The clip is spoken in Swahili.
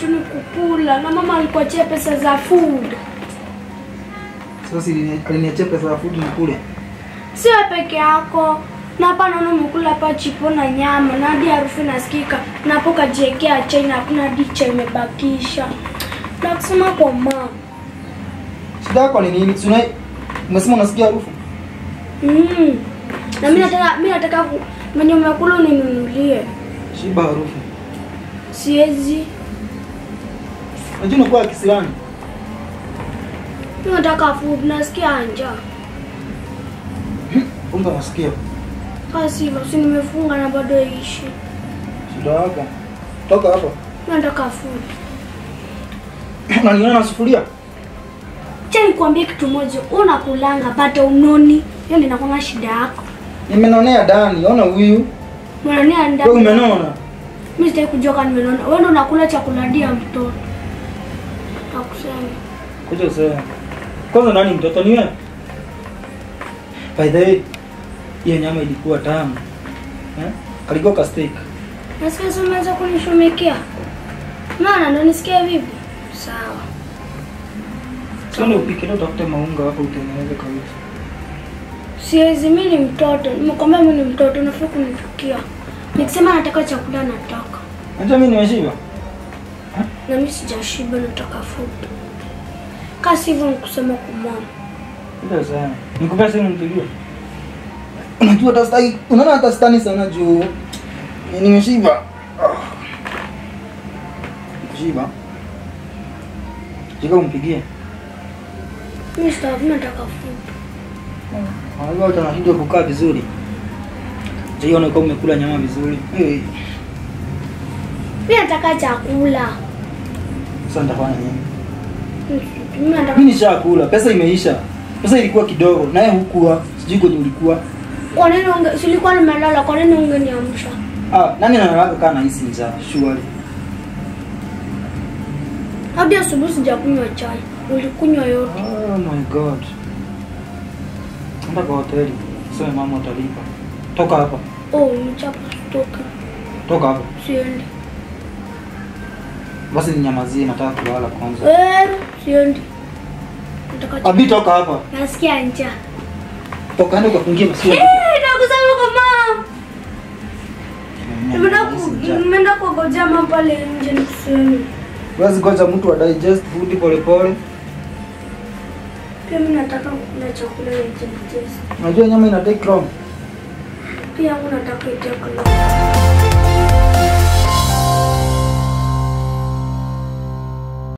tu ni kukula na mama alikuachia pesa za food. Sasa si aliniachia pesa ya food nikule. Si wewe peke yako. Na hapa naona umekula hapa chipo na nyama na hadi harufu inasikika. Na hapo kajiwekea chai na hakuna dicha imebakisha. Na kusema kwa mama. Shida yako ni nini? Si una umesema unasikia harufu? Mm. Na mimi nataka mimi nataka ku- mwenye umekula uninunulie. Shiba harufu. Siwezi. Unajua unakuwa kisirani. Mimi nataka food nasikia njaa. Kumbe unasikia. Kasi hivyo si nimefunga na bado ishi. Shida yako. Toka hapa. Mimi nataka food. Unaniona na sufuria? Acha nikwambie kitu moja, unakulanga bado unoni. Hiyo ndio inakuwa shida yako. Nimenonea Dani, ona huyu. Mwanania Wewe ndani. umenona? Mimi sitaki kujua kama nimenona. Wewe ndio unakula chakula dia mtoto. Nakusema. Kuja sasa. Kwanza nani mtoto ni wewe? By the way, hiyo nyama ilikuwa tamu. Eh? Kalikuwa ka steak. Nasikia sasa umeanza kunishomekea. Maana ndio nisikia vipi? Sawa. Sasa upike leo utafute maunga hapo utengeneze kabisa. Siwezi, mimi ni mtoto. Nimekwambia mimi ni mtoto, unafaa kunichukia. Nikisema nataka chakula nataka. Acha mimi nimeshiba. Na mimi sijashiba nataka food. Kasi hivyo nikusema kumama. Kuja sana. Nikupea simu mpigie. Unajua hata sitaki, unaona hata sitani sana juu. Ni- Nimeshiba. Ah. Nimeshiba. Jika umpigie. Mimi sitaki nataka food. Unajua hata unashindwa kukaa vizuri. Jiona kama umekula nyama vizuri. Hey. Mimi nataka chakula. Sasa nitafanya nini? Mimi nataka Mimi nishakula, pesa imeisha. Pesa ilikuwa kidogo, naye hukuwa, sijui kwenye ulikuwa. Kwa nini unge silikuwa nimelala? Kwa nini ungeniamsha? Ah, nani analala kaa nahisi njaa? Surely. Hadi asubuhi sijakunywa chai. Ulikunywa yote. Oh my god. Enda kwa hoteli. Sema mama utalipa. Toka hapa. Oh, nimechapa stoka. Toka hapa. Siendi. Basi ninyamazie, nataka kulala kwanza. Eh, siendi. Nataka chakula. Abi toka hapa. Nasikia njaa. Toka ende ukafungie masiwa. Eh, nakusema kama nimeenda ku- nimeenda kuogojea mama pale nje nikuseme. Basi ngoja mtu wa digest food pole pole. Pia mimi nataka kukula chakula ya digest. Unajua nyama ina take long. Pia yangu nataka chakula.